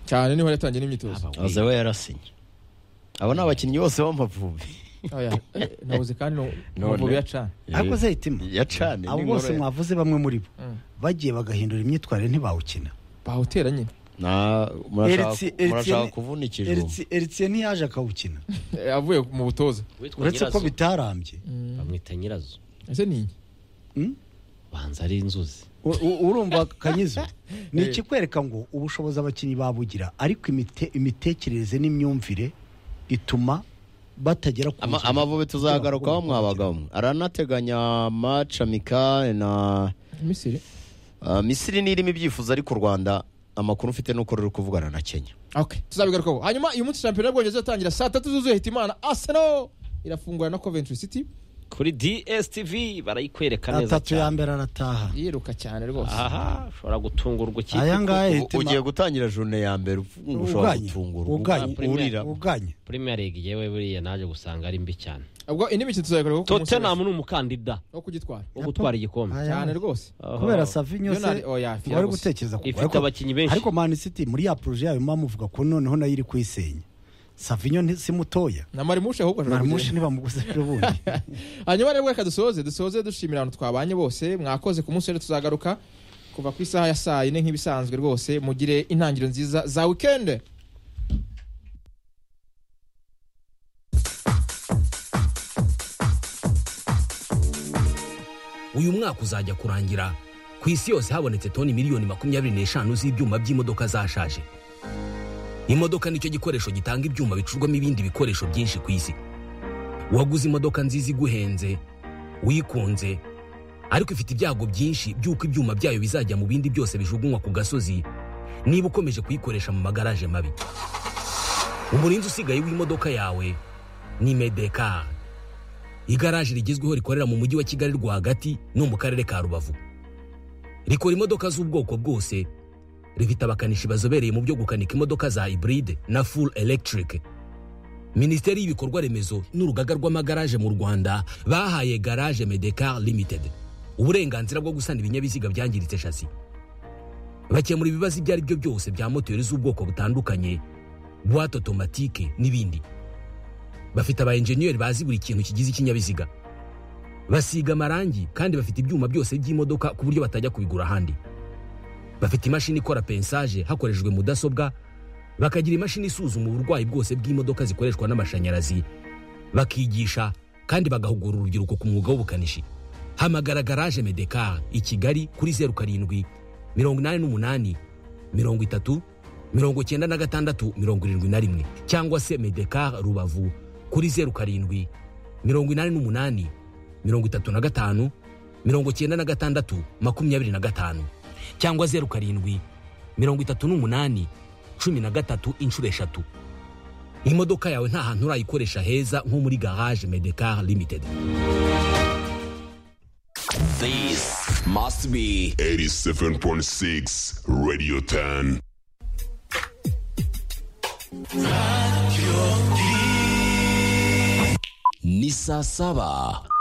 cyane niho yatangiye n'imyitozo aza we yarasinye abo ni abakinnyi bose b'amavubi Oya, eh, nabuze kandi no- None. amavubi yacana ariko se hitima yacane abo bose mwavuze bamwe muri bo bagiye bagahindura imyitwarire ntibawukina bawutera nyine Eritsi- Eritsi- murashaka kuvunikijwe Eritsi- eritsie ntiyaje akawukina Eh, avuye mu butoza Uwitwa uretse ko Nyirazo. bitarambye bamwita nyirazo ese ni iki? banza ari inzuzi U- u- urumva kanyizo ni ikikwereka ngo ubushobozi abakinnyi babugira ariko imite- imitekerereze n'imyumvire ituma batagera ku Ama- nzozi. amavubi tuzagarukaho mwabagamo aranateganya match amicale na misiri ah, misiri n'irimo ibyifuzo ariko u rwanda amakuru mfite ni uko ruri kuvugana na kenya okay tuzabigarukaho hanyuma uyu munsi shampiyona y'ubwongereza iratangira saa tatu zuzuye hitimana arsenal irafungura na coventry city kuri dstv barayikwereka neza atatu ya cyane mbere arataha yiruka cyane rwose aha ushobora gutungurwa ikipe aya ngaya U- hitima- ugiye gutangira jone ya mbere ufunga ushobora uganye, gutungura uganye, ubu- urira uganye premier league yewe buriya naje gusanga ari mbi cyane ubwo indi mikino tuzayigarukaho ku munsi tottenham ni umukandida wo kugitwara wo gutwara igikombe Aya- cyane rwose Aha. kubera savinyo se Leonard, oya, fira wari gusa. gutekereza kugura, Ifite ariko- abakinnyi benshi. ariko mani city muri ya poroje yayo mama muvuga ko noneho nayo iri kuyisenya savinyo nti- si mutoya na marimushe ahubwo ashobora marimushi kugenda. ntibamuguze ejo bundi hanyuma rero reka dusoze dusoze dushimira abantu twabanye bose mwakoze ku munsi rero tuzagaruka kuva ku isaha ya saa yine nk'ibisanzwe rwose mugire intangiriro nziza za wikende uyu mwaka uzajya kurangira ku isi yose habonetse toni miliyoni makumyabiri n'eshanu z'ibyuma by'imodoka zashaje imodoka nicyo gikoresho gitanga ibyuma bicurwamo ibindi bikoresho byinshi ku isi waguze imodoka nziza iguhenze wikunze ariko ifite ibyago byinshi by'uko ibyuma byayo bizajya mu bindi byose bijugunywa ku gasozi niba ukomeje kuyikoresha mu magaraje mabi umurinzi usigaye w'imodoka yawe ni medekari igaraje rigezweho rikorera mu mujyi wa kigali rwagati no mu karere ka rubavu rikora imodoka z'ubwoko bwose rifite abakanishi bazobereye mu byo gukanika imodoka za hybride na full electric minisiteri y'ibikorwa remezo n'urugaga rw'amagaraje mu rwanda bahaye garage medecar limited uburenganzira bwo gusana ibinyabiziga byangiritse shasi bakemura ibibazo ibyo ari byo byose bya moteri z'ubwoko butandukanye buwate otomatike n'ibindi bafite aba enjeniyeri bazi buri kintu kigize ikinyabiziga basiga amarangi kandi bafite ibyuma byose by'imodoka ku buryo batajya kubigura ahandi bafite imashini ikora pensaje hakoreshejwe mudasobwa bakagira imashini isuzuma uburwayi bwose bw'imodoka zikoreshwa n'amashanyarazi bakigisha kandi bagahugura urubyiruko ku mwuga w'ubukanishi hamagara garaje medekar i kigali kuri zeru karindwi mirongo inani n'umunani mirongo itatu mirongo icyenda na gatandatu mirongo irindwi na rimwe cyangwa se medekar rubavu kuri zeru karindwi mirongo inani n'umunani mirongo itatu na gatanu mirongo icyenda na gatandatu makumyabiri na gatanu cyangwa zeru karindwi mirongo itatu n'umunani cumi na gatatu inshuro eshatu imodoka yawe nta hantu urayikoresha heza nko muri garage medekar limited This must be 87.6 Radio 10. ni saa saba